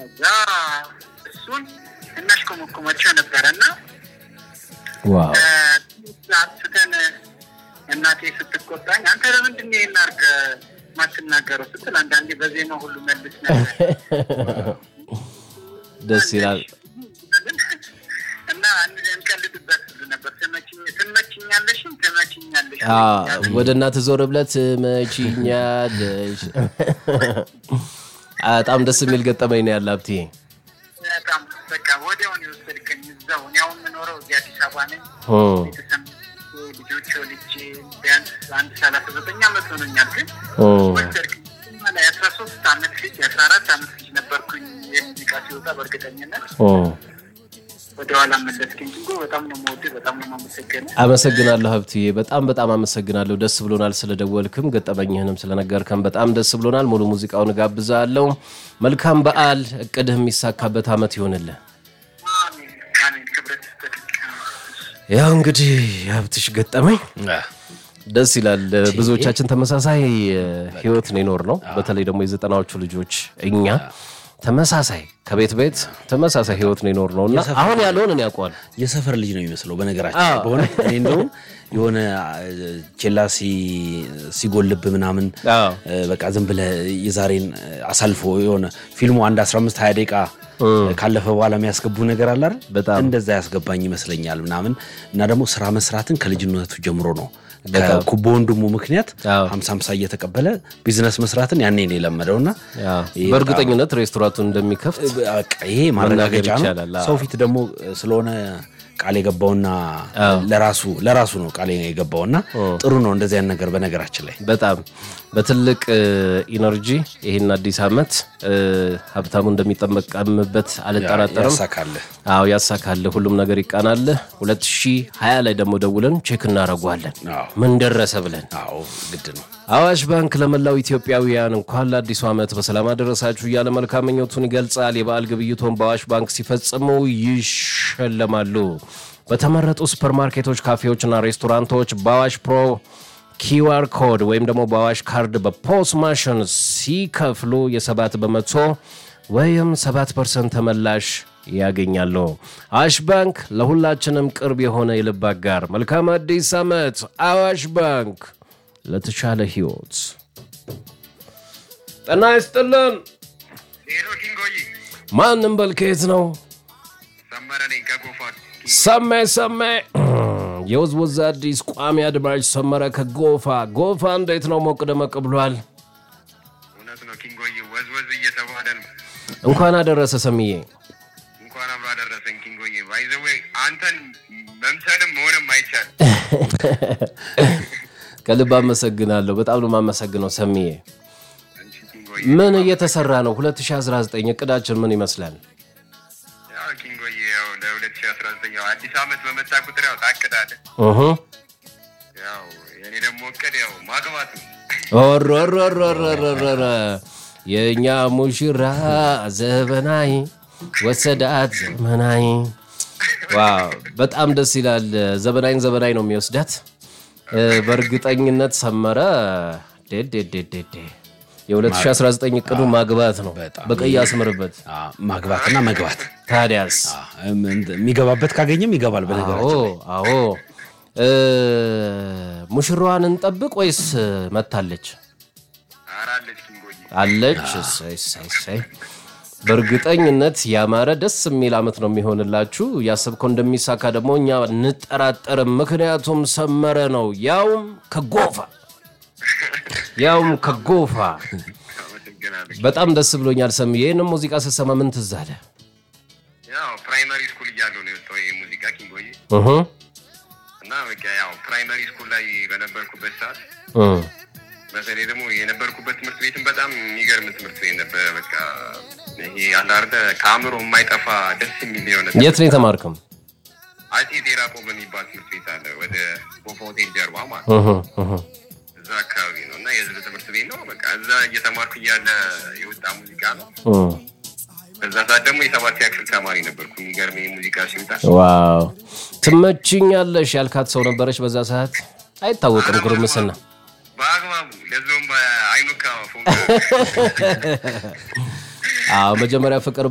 እዛ እሱን እናሽኮመኮማቸው ነበረ እና ዋው አስተን እናቴ ስትቆጣኝ አንተ ለምንድን ነው ይሄን አድርገህ ማትናገረው ስትል አንዳንዴ በዜማ ሁሉ መልስ ነበር ደስ ይላል። እና እንቀልድበት ሁሉ ነበር። ትመችኝ- ትመችኛለሽም ትመችኛለሽ አዎ፣ ወደ እናት ዞር ብለህ ትመችኛለሽ። በጣም ደስ የሚል ገጠመኝ ነው ያለ ሀብቴ። በጣም በቃ ወዲያውን የወሰድከኝ እዛው እኔ አሁን የምኖረው እዚህ አዲስ አበባ ነኝ። እም፣ ቤተሰብ ልጆች ወልጄ ቢያንስ አንድ ሰላሳ ዘጠኝ አመት ሆኖኛል። ግን እም፣ ወሰድከኝ ላይ የአስራ ሶስት አመት ልጅ የአስራ አራት አመት ልጅ ነበርኩኝ የሙዚቃ ሲወጣ በእርግጠኝነት እም። ወደኋላ መለስከኝ። ጅንጎ በጣም ነው የምወድህ፣ በጣም ነው የማመሰግነው። አመሰግናለሁ ሀብትዬ፣ በጣም በጣም አመሰግናለሁ። ደስ ብሎናል ስለደወልክም ገጠመኝህንም ስለነገርከን በጣም ደስ ብሎናል። ሙሉ ሙዚቃውን እጋብዛለሁ። መልካም በዓል፣ እቅድህ የሚሳካበት አመት ይሆንልህ። አሜን አሜን። ክብረት ያው እንግዲህ የሀብትሽ ገጠመኝ ደስ ይላል። ብዙዎቻችን ተመሳሳይ እ፣ ህይወት ነው የኖር ነው። በተለይ ደግሞ የዘጠናዎቹ ልጆች እኛ ተመሳሳይ ከቤት ቤት ተመሳሳይ ህይወት ነው የኖር ነው እና አሁን ያለውን እኔ ያውቀዋል። የሰፈር ልጅ ነው የሚመስለው። በነገራችን ላይ በሆነ እኔ እንደውም የሆነ ቼላ ሲ- ሲጎልብ ምናምን አዎ። እ፣ በቃ ዝም ብለህ የዛሬን አሳልፎ የሆነ ፊልሙ አንድ 15 20 ደቂቃ ካለፈ በኋላ የሚያስገቡ ነገር አለ አይደል? በጣም። እንደዛ ያስገባኝ ይመስለኛል ምናምን እና ደግሞ ስራ መስራትን ከልጅነቱ ጀምሮ ነው ከኩቦ ወንድሙ ምክንያት አዎ። ሀምሳ ሀምሳ እየተቀበለ ቢዝነስ መስራትን ያኔ ነው የለመደው እና ያው ይሄ በእርግጠኝነት ሬስቶራንቱን እንደሚከፍት በቃ ይሄ ማረጋገጫ ነው። ይቻላል። አዎ። ሰው ፊት ደግሞ ስለሆነ ቃል የገባውና ለራሱ ለራሱ ነው ቃል የገባውና ጥሩ ነው እንደዚህ አይነት ነገር በነገራችን ላይ በጣም በትልቅ እ፣ ኢነርጂ ይህን አዲስ አመት እ፣ ሀብታሙ እንደሚጠመቀምበት አልጠራጠርም። ያሳካልህ። አዎ ያሳካልህ፣ ሁሉም ነገር ይቃናልህ። 2020 ላይ ደግሞ ደውለን ቼክ እናደርገዋለን አዎ ምን ደረሰ ብለን። አዎ ግድ ነው። አዋሽ ባንክ ለመላው ኢትዮጵያውያን እንኳን ለአዲሱ ዓመት በሰላም አደረሳችሁ እያለ መልካም ምኞቱን ይገልጻል። የበዓል ግብይቶን በአዋሽ ባንክ ሲፈጽሙ ይሸለማሉ። በተመረጡ ሱፐርማርኬቶች፣ ካፌዎችና ሬስቶራንቶች በአዋሽ ፕሮ ኪዋር ኮድ ወይም ደግሞ በአዋሽ ካርድ በፖስ ማሽን ሲከፍሉ የሰባት በመቶ ወይም ሰባት ፐርሰንት ተመላሽ ያገኛሉ። አዋሽ ባንክ ለሁላችንም ቅርብ የሆነ የልብ አጋር። መልካም አዲስ ዓመት አዋሽ ባንክ ለተሻለ ህይወት። ጤና ይስጥልን። ሄሎ ኪንጎይ ማንም በልከየት ነው? ሰመረ ነኝ ከጎፋ ሰሜ ሰሜ የወዝወዝ አዲስ ቋሚ አድማጭ ሰመረ ከጎፋ ጎፋ እንዴት ነው? ሞቅ ደመቅ ብሏል። እውነት ነው ኪንጎይ ወዝወዝ እየተባለ ነው እንኳን አደረሰ ሰምዬ። እንኳን አብሮ አደረሰን ኪንጎይ ባይዘዌ አንተን መምሰልም መሆንም አይቻል ከልብ አመሰግናለሁ። በጣም ነው የማመሰግነው ሰምዬ። አንቺ ኪንጎይ ምን እየተሰራ ነው? 2019 እቅዳችን ምን ይመስላል? ያው ኪንጎይ ያው ለ2019 ያው አዲስ አመት በመጣ ቁጥር ያው ታቅዳለህ እሁ ያው የኔ ደግሞ እቅድ ያው ማግባት ነው ኦሮሮሮሮሮሮሮ የእኛ ሙሽራ ዘበናይ ወሰዳት ዘመናይ። ዋው በጣም ደስ ይላል። ዘበናይን ዘበናይ ነው የሚወስዳት። እ፣ በእርግጠኝነት ሰመረ ዴዴዴዴዴ የ2019 እቅዱ ማግባት ነው። በጣም በቀይ አስምርበት። አ፣ ማግባትና መግባት ታዲያስ አ፣ እም፣ እንት- የሚገባበት ካገኘም ይገባል። አዎ በነገራችን ላይ አዎ እ፣ ሙሽራዋን እንጠብቅ ወይስ መታለች? አራለች ኪንጎይ አለች። እሰይ እሰይ እሰይ። በእርግጠኝነት ያማረ ደስ የሚል አመት ነው የሚሆንላችሁ። ያሰብከው እንደሚሳካ ደግሞ እኛ እንጠራጠርም። ምክንያቱም ሰመረ ነው፣ ያውም ከጎፋ ያውም ከጎፋ። አመሰግናለሁ በጣም ደስ ብሎኛል ሰምዬ። ይህንም ሙዚቃ ስትሰማ ምን ትዝ አለ? ያው ፕራይመሪ ስኩል እያለሁ ነው የወጣው ይሄ ሙዚቃ ኪንጎይ እሁ እና በቃ ያው ፕራይመሪ ስኩል ላይ በነበርኩበት ሰዓት እ በተለይ ደግሞ የነበርኩበት ትምህርት ቤትም በጣም የሚገርም ትምህርት ቤት ነበረ። በቃ ይሄ አለ አይደለ ከአእምሮ የማይጠፋ ደስ የሚል የሆነ የት ነው የተማርከው? አጼ ቴራቆ በሚባል ትምህርት ቤት አለ ወደ ቦፋ ሆቴል ጀርባ ማለት ነው። እሁ እሁ እዛ አካባቢ ነው እና የህዝብ ትምህርት ቤት ነው። በቃ እዛ እየተማርኩ እያለ የወጣ ሙዚቃ ነው። እ በዛ ሰዓት ደግሞ የሰባተኛ ክፍል ተማሪ ነበርኩ። የሚገርም ሙዚቃ ሲወጣ ዋው ትመችኛለሽ ያልካት ሰው ነበረች በዛ ሰዓት? አይታወቅም ጉርምስና በአግባቡ ለዞም በአይኑካ ፎ አዎ መጀመሪያ ፍቅር